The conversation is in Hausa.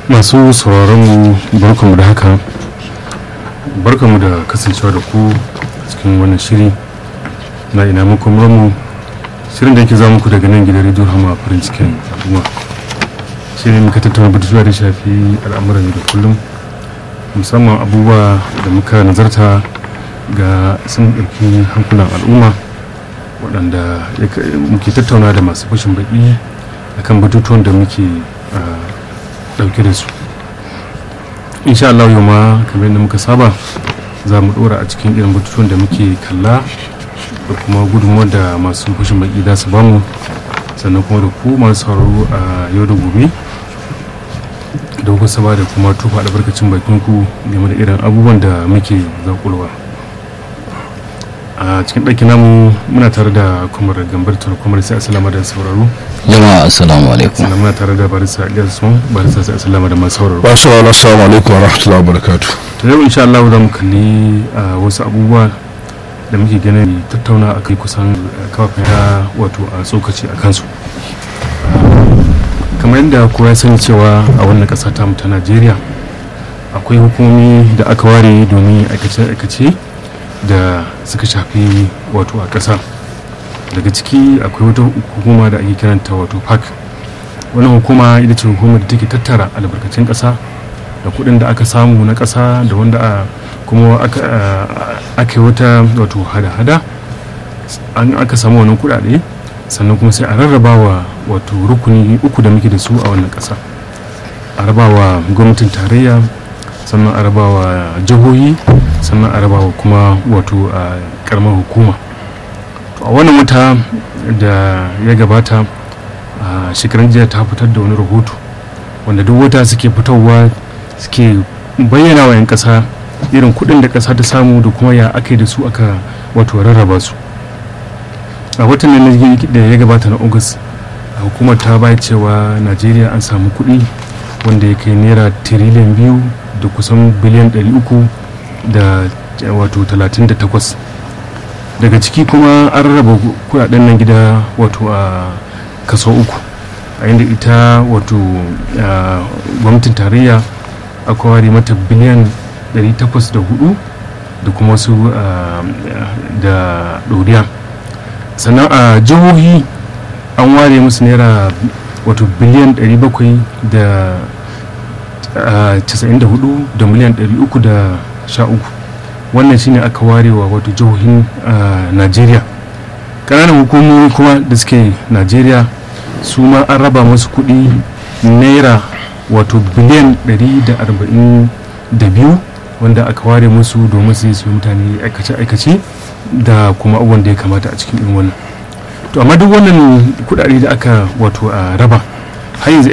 masu sauraron mu barkanmu da haka barkanmu da kasancewa da ku cikin wannan shiri na ina muku mu shirin da yake za muku daga nan gidan rediyo hama farin cikin al'umma shirin muka tattauna batutuwa da shafi al'amuran da kullum musamman abubuwa da muka nazarta ga sun ɗauki hankulan al'umma waɗanda muke tattauna da masu fashin baƙi akan batutuwan da muke ɗauke da su insha Allah yau ma kamar yadda muka saba za mu ɗora a cikin irin batutuwan da muke kalla da kuma gudunmuwar da masu fashin baƙi za su bamu sannan kuma da ku masu sauraro a yau da gobe da kuka saba da kuma tufa albarkacin bakin ku game da irin abubuwan da muke zakulwa a cikin ɗaki namu muna tare da kumar gambar tun kumar sai asalama da sauraro jama'a assalamu alaikum sannan muna tare da barisa ilyas sun barisa sai asalama da masu sauraro ba su wani assalamu alaikum wa rahmatullahi wa barakatu to yau insha Allah za mu kalli wasu abubuwa da muke ganin tattauna a kai kusan kafafen ya wato a tsokaci a kansu kamar yadda kowa ya sani cewa a wannan ƙasa ta ta najeriya akwai hukumomi da aka ware domin aikace-aikace da suka shafi wato a ƙasa daga ciki akwai wata hukuma da ake kiranta wato park wannan hukuma ita ce hukumar da take tattara albarkacin ƙasa da kuɗin da aka samu na ƙasa da wanda kuma aka yi wata wato hada-hada an aka samu wannan kuɗaɗe sannan kuma sai a rarraba wa wato rukuni uku da muke da su a wannan ƙasa a rabawa gwamnatin tarayya sannan a rabawa jihohi sannan a rabawa kuma wato a karamar hukuma a wannan wata da ya gabata a shekaran jiya ta fitar da wani rahoto wanda duk wata suke fitowa suke bayyana wa 'yan ƙasa irin kuɗin da ƙasa ta samu da kuma ya aka yi da su aka wato rarraba su a watan da ya gabata na august hukumar ta bai cewa najeriya an samu kuɗi wanda ya kai naira tiriliyan biyu da kusan biliyan 300 da wato 38 daga ciki kuma an rarraba kudaden nan gida wato a kaso uku a inda ita wato gwamnatin tarayya aka ware mata biliyan 804 da kuma wasu da ɗoriya sannan a jihohi an ware musu naira wato biliyan 700 da 94 da miliyan 313 wannan shine aka warewa wato jihohin najeriya ƙananan hukumomi kuma da suke najeriya su ma an raba masu kuɗi naira wato biliyan 142 wanda aka ware musu domin su yi su mutane aikace-aikace da kuma abubuwan da ya kamata a cikin irin wannan to amma duk wannan kudade da aka wato a raba har yanzu